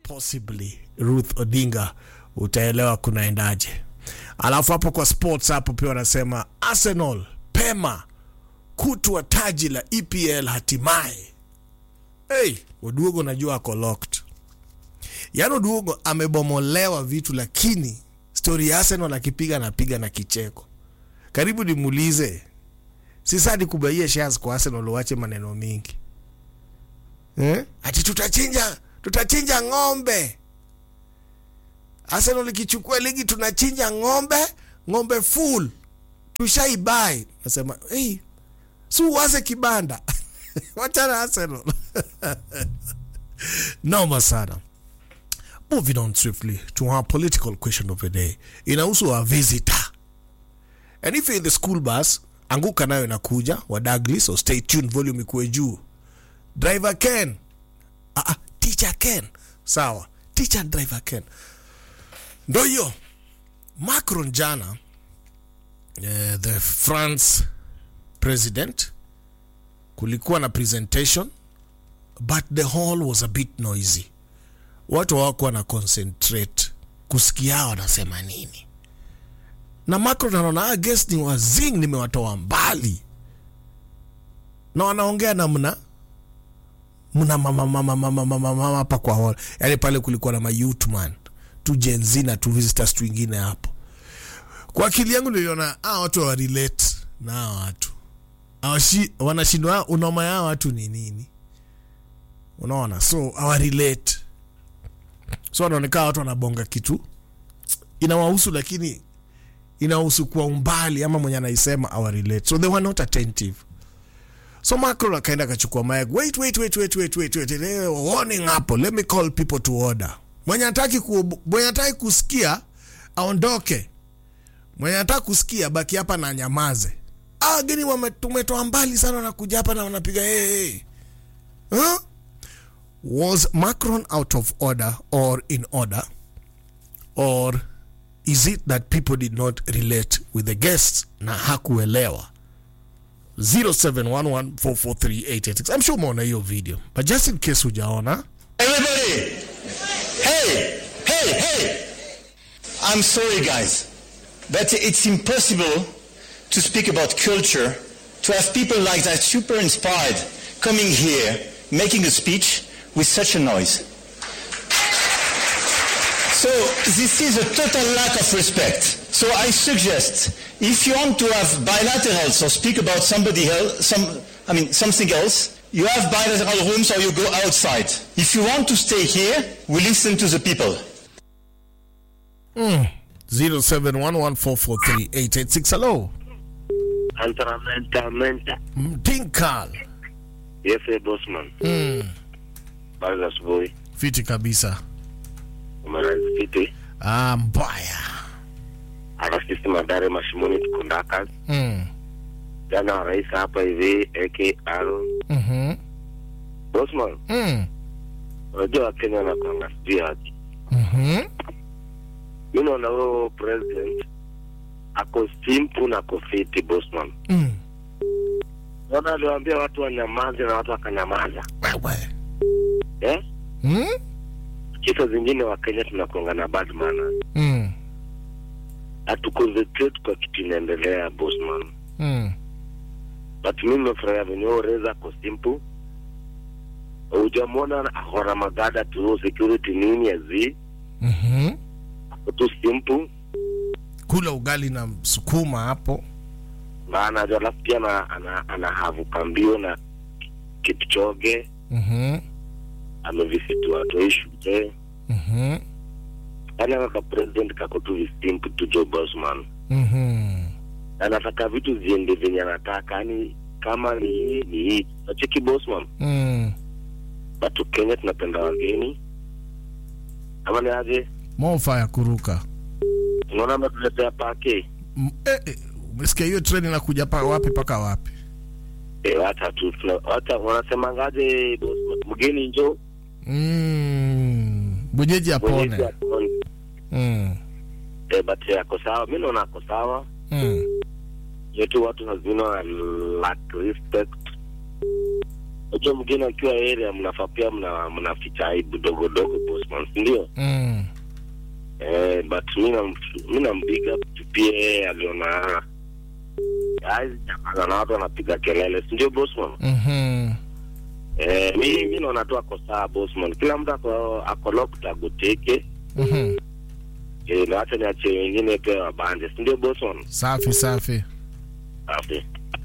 possibly Ruth Odinga, utaelewa kunaendaje. Alafu hapo kwa sports hapo pia wanasema Arsenal pema kutwa taji la EPL hatimaye. Hey, Oduogo najua ako locked. Yaani Oduogo amebomolewa vitu, lakini stori ya Arsenal akipiga anapiga na kicheko. Karibu nimuulize, si sadi kubaia shares kwa Arsenal, uache maneno mingi eh? Ati tutachinja tutachinja ng'ombe. Arsenal ikichukua ligi tunachinja ng'ombe, ng'ombe full tushaibai. Nasema hey, si uwaze kibanda wachana Arsenal noma sana. Moving on swiftly to our political question of the day, inahusu our visitor and if you're in the school bus, anguka nayo inakuja wa Douglas, so stay tuned, volume ikuwe juu. Driver Ken, ah, ah, teacher Ken, sawa, teacher and driver Ken, ndo hiyo Macron jana, eh, the France president, kulikuwa na presentation but the hall was a bit noisy, watu hawakuwa na concentrate kusikia wanasema nini na Macron anaona ah, guest ni wazing, nimewatoa mbali na wanaongea namna mna mama mama mama mama mama hapa kwa hall, yani pale kulikuwa na mayouth man tu Gen Z na tu visitors tu wengine hapo. Kwa akili yangu niliona ah, watu wa relate na hawa watu Hawashi- wanashindwa unoma yao watu ni nini, unaona, so hawa relate, so wanaonekana watu wanabonga kitu inawahusu lakini inahusu kwa umbali ama mwenye anaisema awa relate so they were not attentive so Macron akaenda akachukua mic wait wait wait wait wait wait wait eh, warning hapo let me call people to order mwenye hataki ku, mwenye hataki kusikia aondoke mwenye hataki kusikia baki hapa na nyamaze ah wageni wame- tumetoa mbali sana wanakuja hapa na wanapiga hey, hey. Huh? was Macron out of order or in order or is it that people did not relate with the guests na hakuelewa 0711443886 I'm sure umeona hiyo video but just in case hujaona Everybody! Hey! Hey! Hey! I'm sorry, guys, but it's impossible to speak about culture, to have people like that super inspired coming here, making a speech with such a noise. So this is a total lack of respect. So I suggest, if you want to have bilaterals or speak about somebody else, some, I mean something else, you have bilateral rooms or you go outside. If you want to stay here, we listen to the people. 0711443886 hello Antaramenta menta. mtinkal Yes, eh, bossman. mm. Bali asubuhi. fiti kabisa Umeranzi fiti. ah, mbaya Arasisi madare mashimoni tukundaka. mm. Jana wa rais hapa hivi AK Aaron. mm-hmm. Bossman, mm. unajua Wakenya wanakuanga sijui aje. mm-hmm. Mi naona huyo president ako simple na ako fiti bossman. mm. Naona aliwaambia watu wanyamaze na watu wakanyamaza. wewe Eh? mm? Kisa zingine Wakenya tunakuanga na bad manners. mm. Hatuconcentrate kwa kitu inaendelea bossman. mm. but mimi nimefurahia venye huyo reza ako simple hujamwona ahora magada tu security nini azi mm-hmm. ako tu simple kula ugali na sukuma hapo na anajua alafu pia ana, ana, anahavuka mbio na kipchoge mm-hmm. amevisitu watoi shule Mm-hmm. yani akaka president kako tu visimple tu Joe Bosman Mm-hmm. anataka vitu ziende venye anataka yani kama ni hii ni hii nacheki Bosman Mm. but Kenya tunapenda wageni ama ni aje mofa ya kuruka unaona ametuletea pake M- eh, eh, umesikia hiyo treni inakuja pa wapi mpaka wapi Eh, hata tu tuna- hata wanasemangaje boss, mgeni njo mm. mwenyeji mwenyeji apone apone. mm. Eh, but eh, ako sawa mi naona ako sawa Mm. yetu watu lazima wana lack respect unajua mgeni akiwa area mnafaa pia mna mnaficha aibu dogo dogo boss bossman si ndio mm. eh, but mi nam- mi nampiga pia yeye aliona hizi jamaa na watu wanapiga kelele si ndio bossman Mhm. eh, mi mi naona tu ako sawa bossman kila mtu ako ako locked agoteke Mhm. eh, na wacha niachie wengine pia wabande si ndio bossman safi safi safi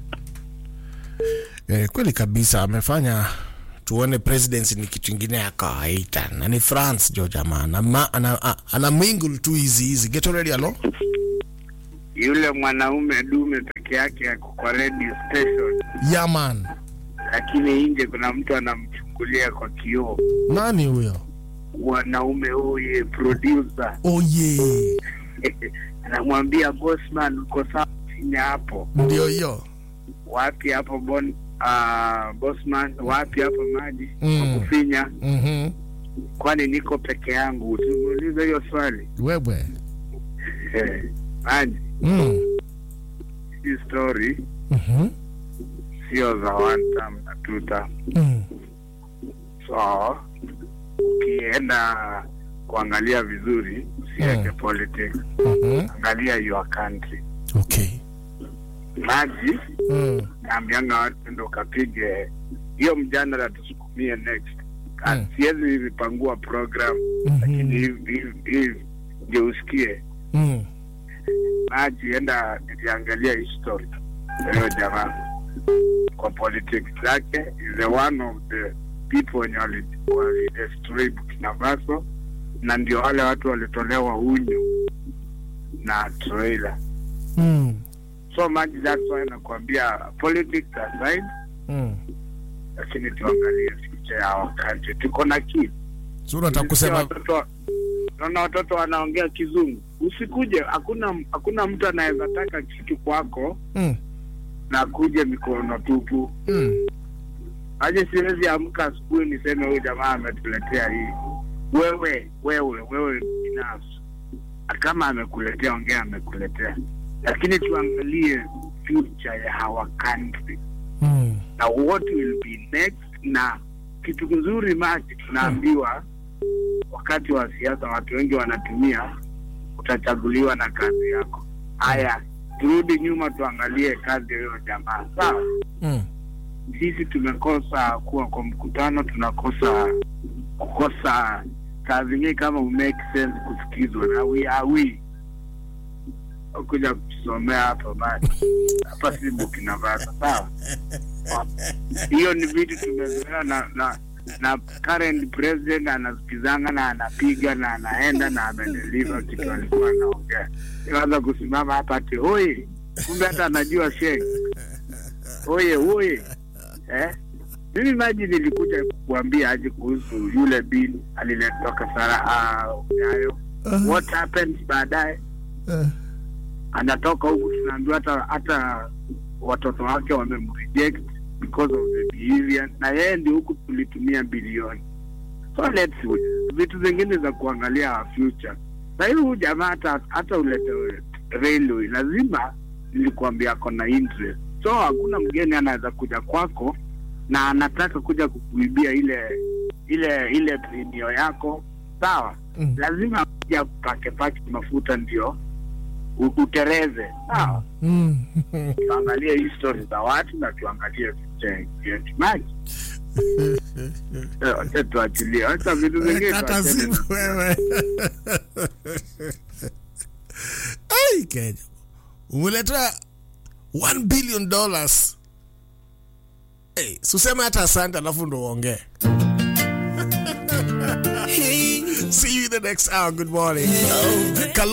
eh, kweli kabisa amefanya tuone presidency ni kitu ingine ya kawaida na ni france jo jamaa ana, ma- ana, a- ana mingle tu hizi hizi get already alo yule mwanaume dume peke yake ako kwa radio station, yaman lakini nje kuna mtu anamchungulia kwa kioo. nani huyo Mwanaume huye producer oye anamwambia bossman, uko sawa chini hapo, ndio hiyo wapi hapo bon uh, bossman, wapi hapo maji Mm. mm. kufinya, Mhm. kwani niko peke yangu? Tumuulize hiyo swali wewe Eh, maji. mm. Hii story Mhm. sio za one time na two time. Mm. so ukienda kuangalia vizuri usiweke Mm. politics Mhm. angalia your country okay maji mm. naambianga watu ndo ukapige hiyo mjadala tusukumie next Ah, Mm. siwezi vipangua program lakini Mhm. hivi hivi- hivi ndio usikie Mm. maji enda niliangalia history ya hiyo jamaa kwa politics zake is the one of the people wenye wali- walidestroy Burkina Faso na ndio wale watu walitolewa unyu na trailer Mm. so maji that's why nakwambia politics aside Mm. lakini tuangalie future ya wakati tuko na kids so unataka kusema watoto naona watoto wanaongea kizungu usikuje hakuna hakuna mtu anaweza taka kitu kwako mm. na kuje mikono tupu Mm. aje siwezi amka asubuhi niseme huyu jamaa ametuletea hii wewe wewe wewe binafsi kama amekuletea ongea amekuletea lakini tuangalie future ya our country Mm. na what will be next na kitu kizuri maji tunaambiwa wakati wa siasa watu wengi wanatumia utachaguliwa na kazi yako haya turudi nyuma tuangalie kazi ya huyo jamaa sawa Mm. sisi tumekosa kuwa kwa mkutano tunakosa kukosa saa zingine kama umake sense kusikizwa na we are we kuja kutusomea hapa basi hapa si Burkina Faso sawa hiyo ni vitu tumezoea na, na na current president anasikizanga na anapiga na anaenda na amedeliver kitu alikuwa anaongea iwaza kusimama hapa ati oye kumbe hata anajua sheng oye oye eh? mimi maji nilikuja kukuambia aje kuhusu yule bin aliletwa kasara uh, nyayo what happens baadaye Eh. anatoka huku tunaambiwa hata hata watoto wake wamemreject because of the behavior na yeye ndio huku tulitumia bilioni so let's vitu zingine za kuangalia our future na hiyo huyu jamaa hata hata ulete railway lazima nilikuambia ako na interest so hakuna mgeni anaweza kuja kwako na anataka kuja kukuibia ile ile ile premio yako sawa Mm. lazima kuja pake pake mafuta ndio u- utereze sawa Mm. tuangalie history za watu na tuangalie future yetu maji Eh, wacha tuachilie wacha vitu zingine kata tuachane simu na- wewe ai kenya umeleta 1 billion dollars hey, suseme hata asante alafu ndo uongee see you in the next hour good morning Kalo